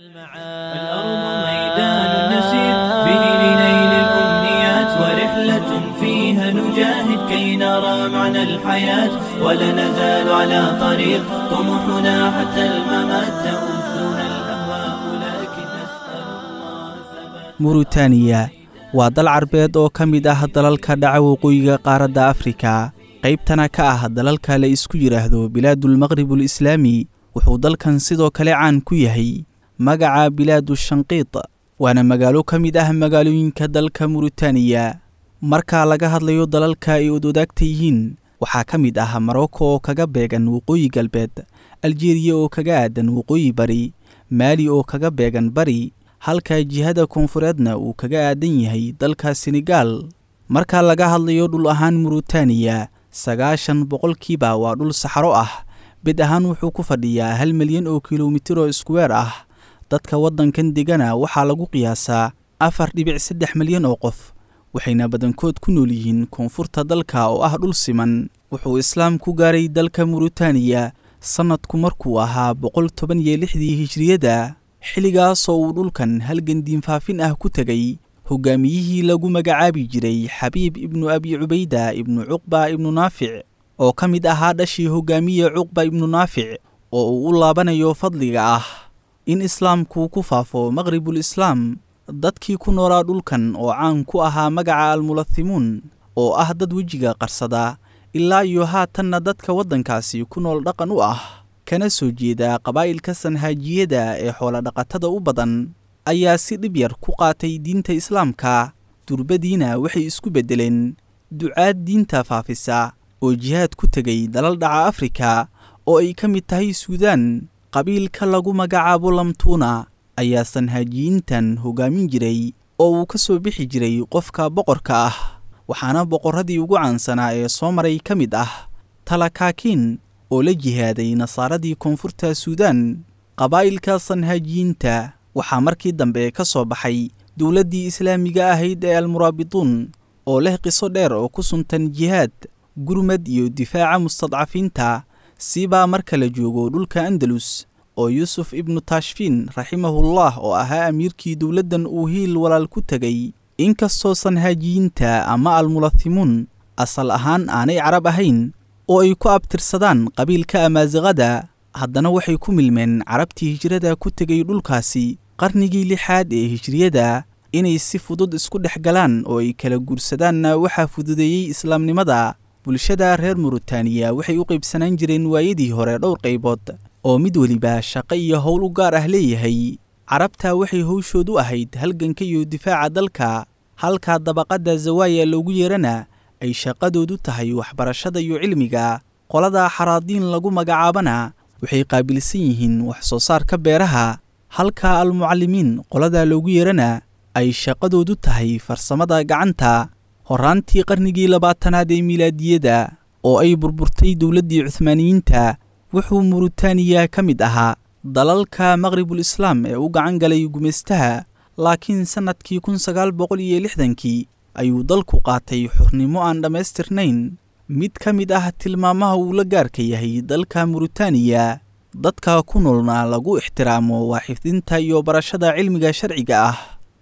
الأرض ميدان نسير به لنيل الأمنيات ورحلة فيها نجاهد كي نرى معنى الحياة ولا نزال على طريق طموحنا حتى الممات تؤذنا الأهواء لكن نسأل الله ثبات murutaniya waa dal carbeed oo ka mid ah dalalka dhaca waqooyiga qaaradda afrika qaybtana ka ah dalalka la isku yidhaahdo bilaadulmaqrib alislaami wuxuu dalkan sidoo kale caan ku yahay magaca bilaadu shanqiid waana magaalo ka mid ah magaalooyinka dalka murutaniya marka laga hadlayo dalalka ay odwadaagta yihiin waxaa ka mid ah marocco oo kaga beegan waqooyi galbeed aljeriya oo kaga aadan waqooyi bari maali oo kaga beegan bari halka jihada koonfureedna uu kaga aadan yahay dalka senegaal marka laga hadlayo dhul ahaan murutaniya sagaashan boqolkiiba waa dhul saxaro ah bid ahaan wuxuu ku fadhiyaa hal milyan oo kilomitir oo iskuweer ah dadka waddankan degana waxaa lagu qiyaasaa afar dhibic saddex milyan oo qof waxayna badankood ku nool yihiin koonfurta dalka oo ah dhul siman wuxuu islaam ku gaaray dalka murutaniya sannadku markuu ahaa boqol toban iyo lixdii hijriyada xilligaasoo uu dhulkan halgan diinfaafin ah ku tegay hogaamiyihii lagu magacaabi jiray xabiib ibnu abi cubayda ibnu cuqba ibnu naafic oo ka mid ahaa dhashii hogaamiye cuqba ibnu naafic oo uu u laabanayo fadliga ah in islaamku ku faafo maqribul islaam dadkii ku noolaa dhulkan oo caan ku ahaa magaca almulathimuun oo ah dad wejiga qarsada ilaa iyo haatanna dadka waddankaasi ku nool dhaqan u ah kana soo jeeda qabaa'ilka sanhaajiyada ee xoolodhaqatada u badan ayaa si dhib yar ku qaatay diinta islaamka durbadiina waxay isku beddeleen ducaad diinta faafisa oo jihaad ku tegay dalal dhaca afrika oo ay ka mid tahay suudaan qabiilka lagu magacaabo lamtuuna ayaa sanhaajiyiintan hogaamin jiray oo uu ka soo bixi jiray qofka boqorka ah waxaana boqorradii ugu caansanaa ee soo maray ka mid ah talakaakiin oo la jihaaday nasaaradii koonfurta suudaan qabaa'ilka sanhaajiyiinta waxaa markii dambe ka soo baxay dowladdii islaamiga ahayd ee almuraabituun oo leh qiso dheer oo ku suntan jihaad gurmad iyo difaaca mustadcafiinta siibaa marka la joogo dhulka andalus oo yuusuf ibnu taashfiin raximahullah oo ahaa amiirkii dowladdan uu hiil walaal ku tegay inkastoo sanhaajiyiinta ama almulathimuun asal ahaan aanay carab ahayn oo ay ku abtirsadaan qabiilka amaasiqada haddana waxay ku milmeen carabtii hijrada ku tegay dhulkaasi qarnigii lixaad ee hijriyada inay si fudud isku dhex galaan oo ay kala guursadaanna waxaa fududeeyey islaamnimada bulshada reer murutaniya waxay u qaybsanaan jireen waayadii hore dhowr qaybood oo mid weliba shaqo iyo howl u gaar ah leeyahay carabta waxay howshoodu ahayd halganka iyo difaaca dalka halka dabaqadda zawaaya loogu yeerana ay shaqadoodu tahay waxbarashada iyo cilmiga qolada xaraadiin lagu magacaabana waxay qaabilsan yihiin wax soo saarka beeraha halka almucallimiin qolada loogu yeerana ay shaqadoodu tahay farsamada gacanta horraantii qarnigii labaatanaad ee milaadiyada oo ay burburtay dowladdii cuhmaaniyiinta wuxuu murutaniya ka mid ahaa dalalka maqribul islaam ee u gacan galay gumaystaha laakiin sannadkii kun sagaal boqol iyo lixdankii ayuu dalku qaatay xurnimo aan dhammaystirnayn mid ka mid ah tilmaamaha uu la gaarka yahay dalka murutaniya dadka ku noolna lagu ixtiraamo waa xifdinta iyo barashada cilmiga sharciga ah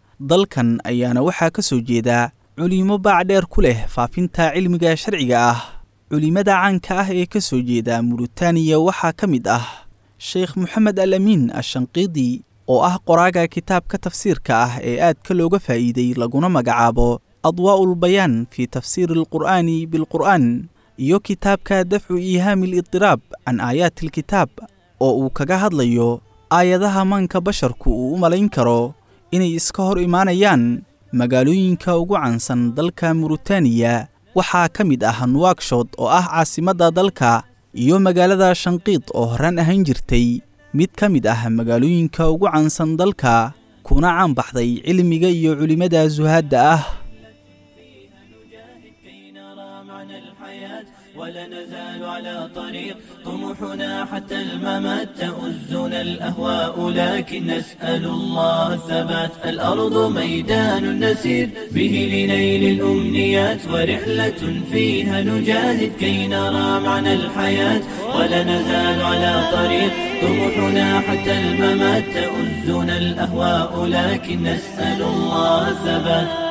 dalkan ayaana waxaa ka soo jeeda culimo baacdheer ku leh faafinta cilmiga sharciga ah culimada caanka ah ee ka soo jeeda murutaniya waxaa ka mid ah sheekh moxamed al amiin ashanqiidi oo ah qoraaga kitaabka tafsiirka ah ee aadka looga faa'iiday laguna magacaabo adwaa'ul bayaan fii tafsiiri alqur'aani bilqur'aan iyo kitaabka dafcu iihaami alidiraab can aayaati alkitaab oo uu kaga hadlayo aayadaha maanka basharku uu u malayn karo inay iska hor imaanayaan magaalooyinka ugu caansan dalka murutaniya waxaa ka mid ah nuwakshod oo ah caasimadda dalka iyo magaalada shanqiid oo horaan ahaan jirtay mid ka mid ah magaalooyinka ugu caansan dalka kuna caan baxday cilmiga iyo culimmada suhaadda ah كي نرى معنى الحياة ولا نزال على طريق طموحنا حتى الممات تؤزنا الأهواء لكن نسأل الله الثبات الأرض ميدان نسير به لنيل الأمنيات ورحلة فيها نجاهد كي نرى معنى الحياة ولا نزال على طريق طموحنا حتى الممات تؤزنا الأهواء لكن نسأل الله الثبات